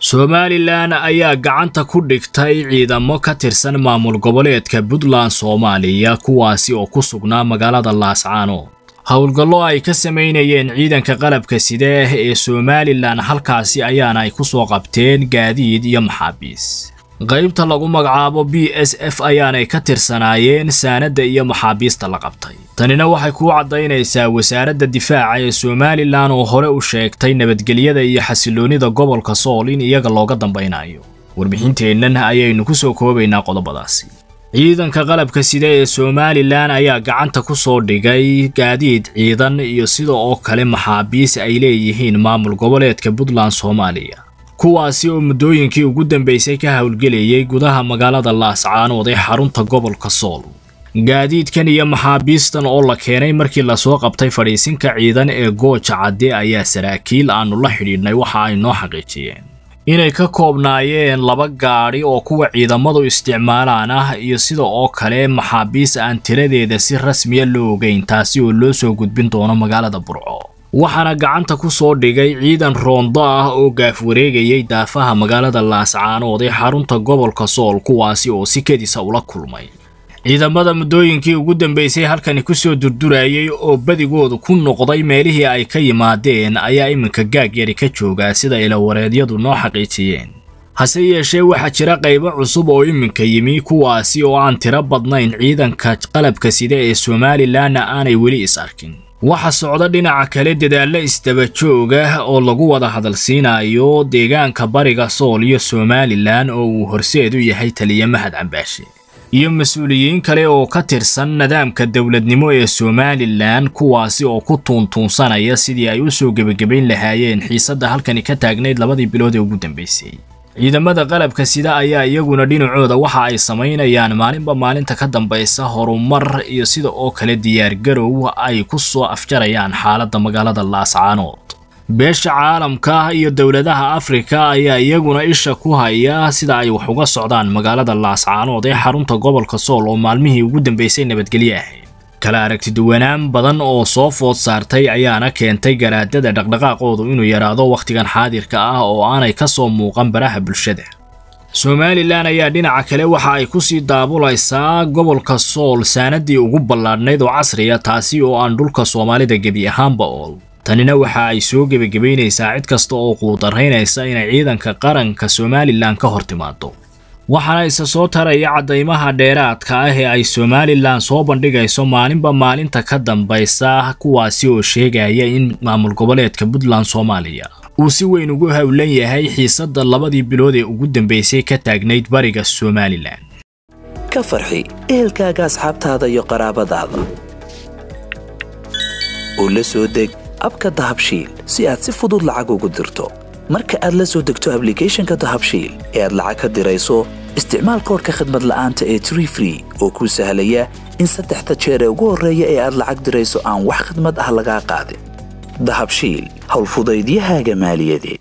somalilan ayaa gacanta ku dhigtay ciidamo ka tirsan maamul goboleedka puntland soomaaliya kuwaasi oo ku sugnaa magaalada laascaanood howlgallo ay ka samaynayeen ciidanka qalabka side ee somalilan halkaasi ayaana ay ku soo qabteen gaadiid iyo maxaabiis qaybta lagu magacaabo b s f ayaanay ka tirsanaayeen saanadda iyo maxaabiista la qabtay tanina waxay kuu caddaynaysaa wasaaradda difaaca ee somalilan oo hore u sheegtay nabadgelyada iyo xasiloonnida gobolka sool in iyaga looga dambaynayo warbixinteennan ayaynu ku soo koobaynaa qodobadaasi ciidanka qalabka side ee somalilan ayaa gacanta ku soo dhigay gaadiid ciidan iyo sida oo kale maxaabiis ay leeyihiin maamul goboleedka puntland soomaaliya kuwaasi oo muddooyinkii ugu dambaysay ka howlgelayay gudaha magaalada laascaanood ee xarunta gobolka sool gaadiidkan iyo maxaabiistan oo la keenay markii lasoo qabtay fadhiisinka ciidan ee gooja cadde ayaa saraakiil aannu la xidhiidhnay waxa ay noo xaqiijiyeen inay ka koobnaayeen laba gaadhi oo kuwa ciidamadu isticmaalaan ah iyo sida oo kale maxaabiis aan tiradeeda si rasmiya loo ogeyn taasi oo loo soo gudbin doono magaalada burco waxaana gacanta ku soo dhigay ciidan roondo ah oo gaaf wareegayay daafaha magaalada laascaanood ee xarunta gobolka sool kuwaasi oo si kedisa ula kulmay ciidamada muddooyinkii ugu dambaysay halkani ku soo durdurayay oo badigoodu ku noqday meelihii ay ka yimaadeen ayaa iminka gaag yari ka joogaa sida ilawareedyadu noo xaqiijiyeen hase yeeshee waxaa jira qaybo cusub oo iminka yimi kuwaasi oo aan tiro badnayn ciidanka qalabka sida ee somalilanna aanay weli is arkin waxa socda dhinaca kale dadaalla isdaba jooga oo lagu wada hadalsiinayo deegaanka bariga sool iyo somalilan oo uu horseed u yahay taliya mahad cambaashe iyo mas-uuliyiin kale oo ka tirsan nidaamka dowladnimo ee somalilan kuwaasi oo ku tuuntuunsanaya sidii ay u soo gebagabayn lahaayeen xiisadda halkani ka taagnayd labadii bilood ee ugu dambaysay ciidamada qalabka sida ayaa iyaguna dhinacooda waxa ay samaynayaan maalinba maalinta ka dambaysa horumar iyo sida oo kale diyaargarow ay ku soo afjarayaan xaaladda magaalada laascaanood beesha caalamka iyo dowladaha afrika ayaa iyaguna isha ku haya sida ay wax uga socdaan magaalada laascaanood ee xarunta gobolka sool oo maalmihii ugu dambaysay nabadgelyo ahayd kala aragtiduwanaan badan oo soo food saartay ayaana keentay garaadada dhaqdhaqaaqoodu inuu yaraado wakhtigan xaadirka ah oo aanay ka soo muuqan baraha bulshada somalilan ayaa dhinaca kale waxa ay ku sii daabulaysaa gobolka sool saanadii ugu ballaadhnayd oo casriya taasi oo aan dhulka soomaalida gebi ahaanba ool tanina waxa ay soo gebagabaynaysaa cid kasta oo quudaraynaysa inay ciidanka qaranka somalilan ka hor timaado waxaana isa soo taraya caddaymaha dheeraadka ah ee ay somalilan soo bandhigayso maalinba maalinta ka dambaysa kuwaasi oo sheegaya in maamul goboleedka puntland soomaaliya uu si weyn ugu howlan yahay xiisadda labadii bilood ee ugu dambaysay ka taagnayd bariga somalilan ka farxi ehelkaaga asxaabtaada iyo qaraabadaada oo la soo deg abka dahabshiil si aad si fudud lacag ugu dirto marka aad la soo degto ablicathonka dahabshiil ee aad lacag ka dirayso isticmaal koorka khadmad la'aanta ee tree free oo kuu sahlaya in saddexda jeer ee ugu horreeya ee aad lacag dirayso aan wax khadmad ah lagaa qaadin dahabshiil howlfudaydiyahaaga maaliyadeed